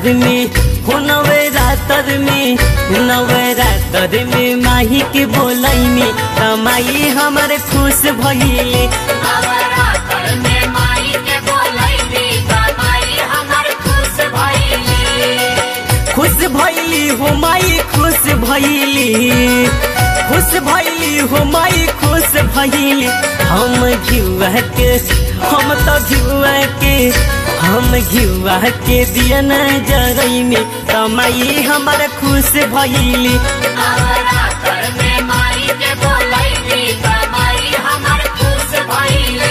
रातर में हो नवरातर में नवरातर में माही के बोलैनी तमाई हमर खुश भइले नवरात्र में माई के बोलैली कमाई हमर खुश भइली खुश भइली हो माई खुश भइली खुश भइली हो माई खुश भइली हम घिउआ के हम तो घिउआ के हम घिउआ के दिया न जरैनी तमाई हमर खुश भइली नवरात्र में माई के बोलैली कमाई हमर खुश भइली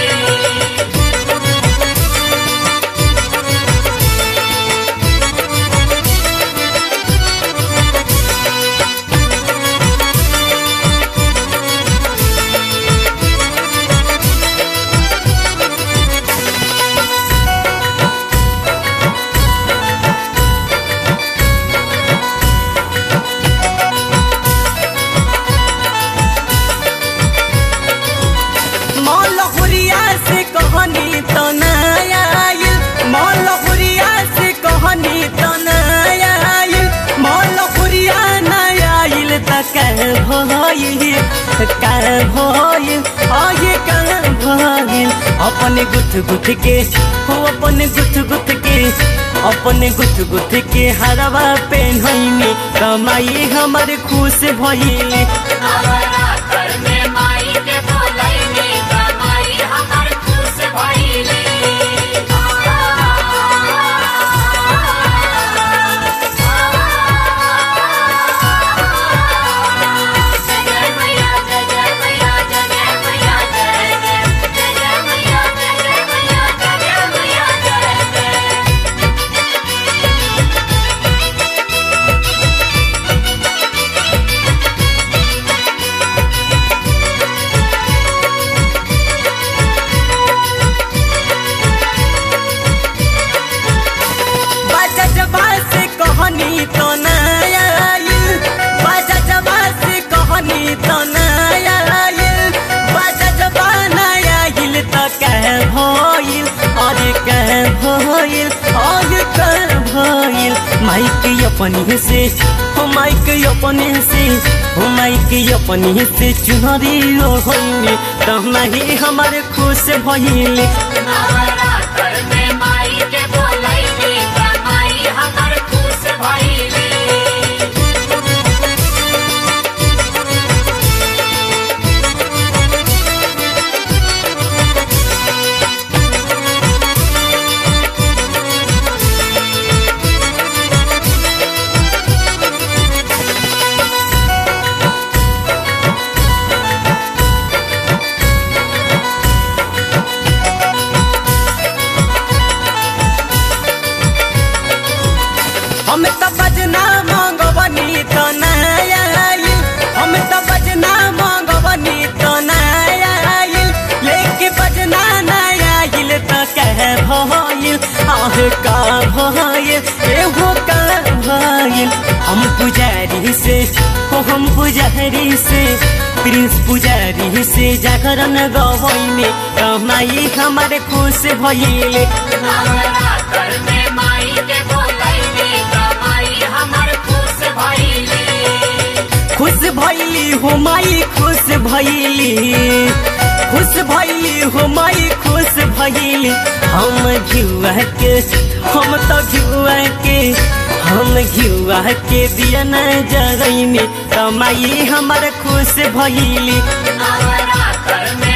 मौलहुरिया से कहनी तो नया आइल मौलहुरिया से कहनी तो नया आइल मौलहुरिया नया आइल त कह भइल कह भइल आगे कह भइल अपने गुथ गुथ के हो अपने गुथ गुथ के अपने गुथ गुथ के हरवा पेन्हैनी कमाई हमर खुश भइली नवरात्र में माई के बोलैली कमाई हमर खुश भइली जय जय मैया जय जय मैया जय जय मैया जय जय जय जय मैया जय जय मैया जय जय मैया जय जय बाजा जबा से कहनी तो नया आइल बाजा जबा से कहनी तो नया आइल बाजा जबा नया आइल त कह भइल अरे कह भइल अरे कह भइल माइक अपनी से हो माइक अपने से हो माइक अपने से चुनरी ओढ़नी तमाही हमारे खुश भइले नवरात्र में माई के बोलैली कमाई हमर खुश भइली हम त बजना मंगवनी त नया आइल हम त बजना मंगवनी त नया आइल लेके बजना नया आइल त कह भइल आह का भइल एहो का भइल हम पुजारी से हो हम पुजारी से प्रिंस पुजारी से जागरण गवैने कमाई हमारे खुश भइले नवरात्र में माई के बोलैली कमाई हमर खुश भइली खुश भइली हो माई खुश भइली खुश भइली हो माई खुश भइली हम घिउआ के हम तो घिउआ के हम घिउआ के दिया न जरैनी कमाई हमर खुश भइली नवरात्र में